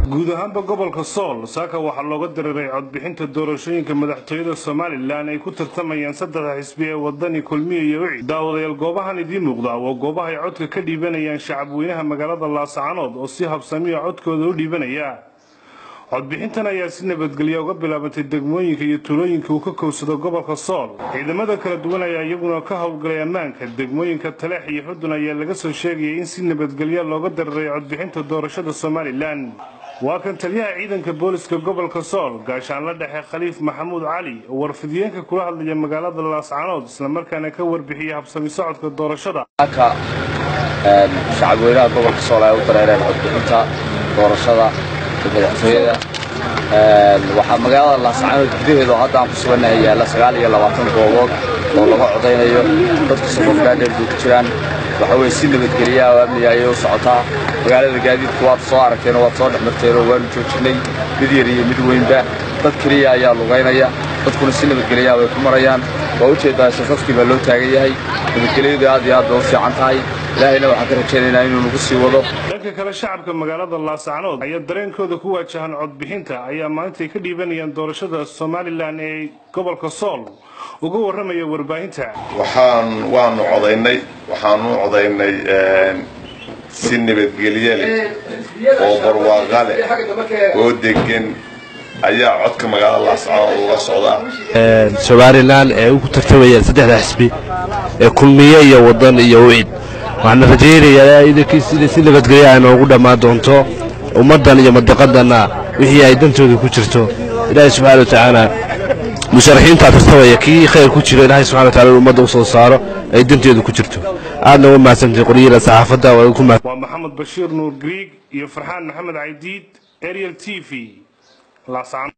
guud ahaanba gobolka sool saaka waxaa looga diriray codbixinta doorashooyinka madaxtooyada somalilan ay ku tartamayaan saddexda xisbi ee wadani kulmiya iyo wicid daawadayaal goobahan idiin muuqda waa goobaha ay codka ka dhiibanayaan shacabweynaha magaalada laasacanood oo si habsamiya codkooda u dhiibanaya codbixintan ayaa si nabadgelya uga bilaabantay degmooyinka iyo tuulooyinka uu ka kowsado gobolka sool ciidamada kala duwan ayaa iyaguna ka howlgalay ammaanka degmooyinka taleex iyo xudun ayaa laga soo sheegayay in si nabadgelya looga diriray codbixinta doorashada somalilan waa kan taliyaha ciidanka booliska gobolka sool gaashaanla dhexe khaliif maxamuud cali oo warfidiyeenka kula hadlaya magaalada laascanood islamarkaana ka warbixiyay habsami socodka doorashada shacabweynaha gobolka sool ay u dareereen codbixinta doorashada madaxtooyada waxaa magaalada laascanood gudaheeda oo hadda aan ku sugannahay yaalla sagaal iyo labaatan goobood oo laga codaynayo dadka safafgaadheer bay ku jiraan waxa weye si nabadgelyaha oo amniga ayay u socotaa magaalada gaadiidku waad soo aragteen oo waad soo dhex marteen oo waanu joojinnay mid yar iyo mid weynba dad keliya ayaa lugaynaya dadkuna si nabadgelyaha bay ku marayaan waa ujeeddaa safafkii baa loo taagan yahay nabadgelyadu aad iyo aad bay u fiican tahay ilaahayna waxaan ka rajaynaynaa inuu nagu sii wado dhanka kale shacabka magaalada laasacnood ayaa dareenkooda ku waajahan codbixinta ayaa maalintaay ka dhiibanayaan doorashada somalilan ee gobolka sool uga warramaya warbaahinta waxaan waanu codaynay waxaanu codaynay si nabadgelye leh oo barwaaqa leh oo degan ayaa codka magaalada laascanood uga socdaa somalilan ee ugu tartamayaan saddexda xisbi ee kulmiye iyo wadan iyo wicid waxaana rajaynayaa idankiis inay si nabadgelya ay noogu dhammaan doonto ummaddan iyo madaqadanna wixii ay dantooda ku jirto ilaahay subxana wa tacaala musharaxiintaa tartamaya kii khayr ku jiro ilaahay subxana wa tacala in ummadda u soo saaro ay danteedu ku jirto aadna uga mahadsantahay qoryada saxaafadda waa ku mahad waa maxamed bashiir nuur griig iyo farxaan maxamed caydiid ariel t v laascanood